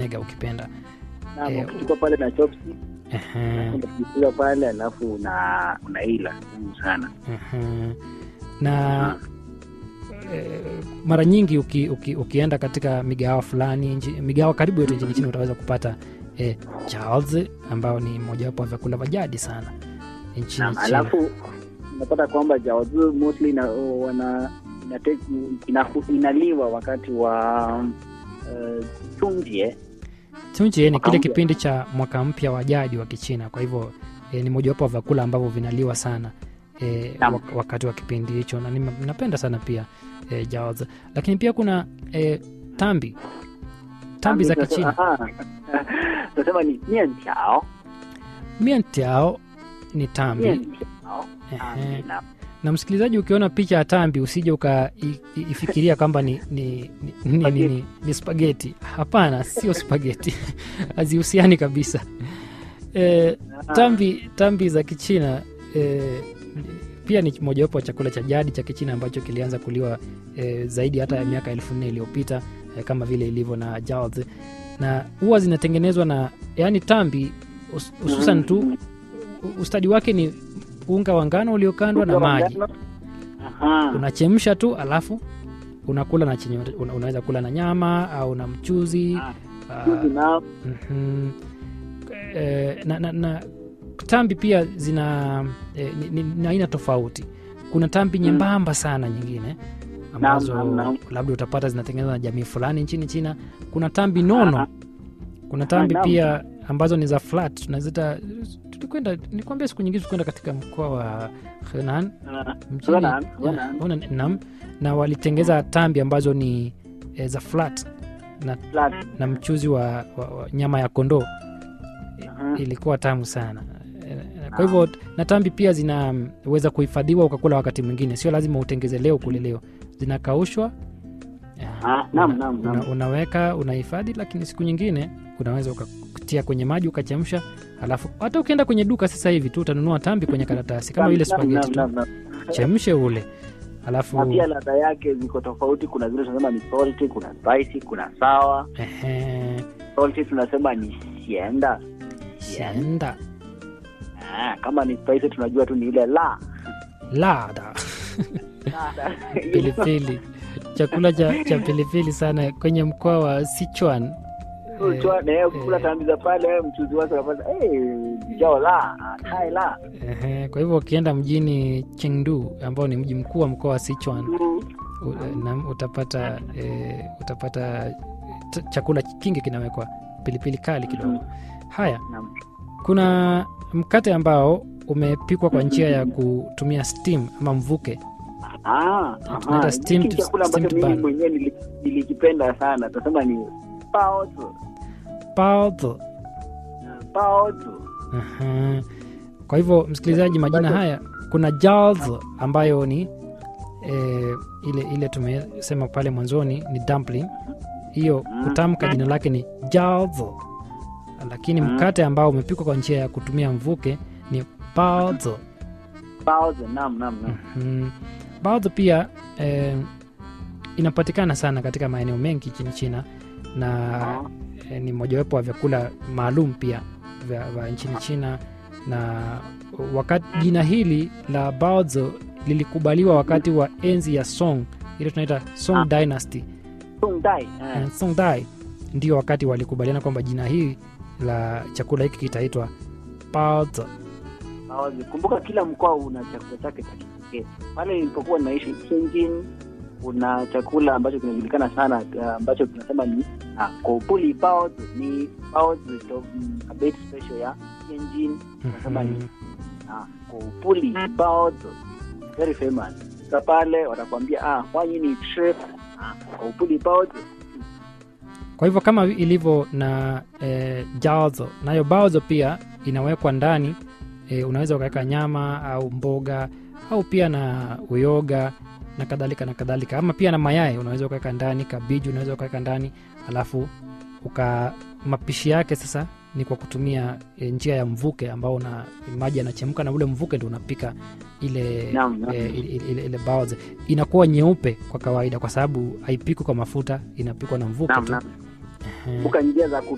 mega ukipenda Naam, Eh, ukichukua pale na chopstick Ehe, unapiga pale alafu una unaila ngumu sana ehe. na eh, mara nyingi uki, uki, ukienda katika migahawa fulani nchi- migahawa karibu yote nchini China utaweza kupata eh, Charles ambao ni mojawapo wa vyakula vya jadi sana nchini Naam, China. alafu unapata kwamba jawazi mostly ina, wana inate- ina- inaliwa wakati wa uh, chunjie Chunjie ni Mwaka kile mpya. kipindi cha mwaka mpya wa jadi wa Kichina. Kwa hivyo e, ni mojawapo wa vyakula ambavyo vinaliwa sana e, Naam. wak wakati wa kipindi hicho, na nima- napenda sana pia e, jaozi. Lakini pia kuna e, tambi tambi za Kichina. tunasema ni mientiao Mientiao ni tambi. mientiao Ehe. Na msikilizaji, ukiona picha ya tambi usije ukaifikiria kwamba ni, ni, ni, ni, ni, ni, ni spageti. Hapana, sio spageti hazihusiani kabisa. E, tambi tambi za kichina eh, pia ni mojawapo wa chakula cha jadi cha kichina ambacho kilianza kuliwa eh, zaidi hata ya miaka elfu nne iliyopita eh, kama vile ilivyo na jaozi na huwa zinatengenezwa na yani tambi hus- hususan tu u- ustadi wake ni unga wa ngano uliokandwa na maji unachemsha tu alafu unakula na chenye una, unaweza kula na nyama au na mchuzi ah, Mhm. Eh, na, na, na tambi pia zina eh, ni, ni, ni aina tofauti kuna tambi nyembamba sana nyingine ambazo naam, naam. labda utapata zinatengenezwa na jamii fulani nchini china kuna tambi nono kuna tambi naam. pia ambazo ni za flat tunazita tulikwenda nikwambia siku nyingine tulikwenda katika mkoa wa henan mjini Henan, ya, Henan. Henan, naam na walitengeza tambi ambazo ni eh, za flat na, na mchuzi wa, wa, wa nyama ya kondoo ilikuwa tamu sana Eh, kwa hivyo na tambi pia zinaweza kuhifadhiwa ukakula wakati mwingine sio lazima utengeze leo kule leo zinakaushwa eh, Ah, naam, una- naam, naam. una- unaweka unahifadhi lakini siku nyingine unaweza ukatia kwenye maji ukachemsha alafu hata ukienda kwenye duka sasa hivi tu utanunua tambi kwenye karatasi kama ile spageti tu chemshe ule alafu na pia ladha yake ziko tofauti kuna zile tunasema ni salty kuna spicy kuna sawa ehe, salty tunasema ni sienda sienda ah, kama ni spicy tunajua tu ni ile la lada pilipili chakula cha, cha pilipili sana kwenye mkoa wa sichuan Eh, kula eh, tambi za pale mchuzi wake unapata hey, jao la tai la ehe, kwa hivyo ukienda mjini chengdu ambao ni mji mkuu wa mkoa wa sichuan u- na utapata e, utapata t- chakula kingi kinawekwa pilipili kali kidogo haya Naam. kuna mkate ambao umepikwa kwa njia ya kutumia steam ama mvuke Ah, Tunaita aha. steamed- Hiki chakula ambacho steamed mimi bun. mwenyewe nili- nilikipenda sana tasema ni baozi baozi baozi Aha. kwa hivyo msikilizaji majina haya kuna jals ambayo ni e, ile ile tumesema pale mwanzoni ni dumpling hiyo kutamka jina lake ni jals lakini mkate ambao umepikwa kwa njia ya kutumia mvuke ni baozi baozi naam naam naam mm. baozi pia e, inapatikana sana katika maeneo mengi nchini china na eh, ni mojawapo wa vyakula maalum pia vya, vya nchini china na wakati jina hili la baozi lilikubaliwa wakati wa enzi ya song ile tunaita song Ah. dynasty Songdai, eh. Eh, song dai ndio wakati walikubaliana kwamba jina hili la chakula hiki kitaitwa baozi Baozi. kumbuka kila mkoa una chakula chake cha kipekee pale nilipokuwa naishi Tianjin kuna chakula ambacho kinajulikana sana uh, ambacho tunasema ni uh, kopuli baozi ni baozi to mm, a bit special ya Tianjin tunasema ni Mhm. uh, kopuli baozi very famous sa pale watakwambia ah wanyi ni chi ah, kopuli baozi kwa hivyo kama ilivyo na e, jaozo nayo baozo pia inawekwa ndani e, unaweza ukaweka nyama au mboga au pia na uyoga na kadhalika na kadhalika ama pia na mayai unaweza ukaweka ndani kabiji unaweza ukaweka ndani alafu uka mapishi yake sasa ni kwa kutumia e, njia ya mvuke ambao una maji yanachemka na ule mvuke ndio unapika ile Naam, naam. e, ile, ile, ile baozi inakuwa nyeupe kwa kawaida kwa sababu haipikwi kwa mafuta inapikwa na mvuke naam tu naam Ehe. kumbuka njia za ku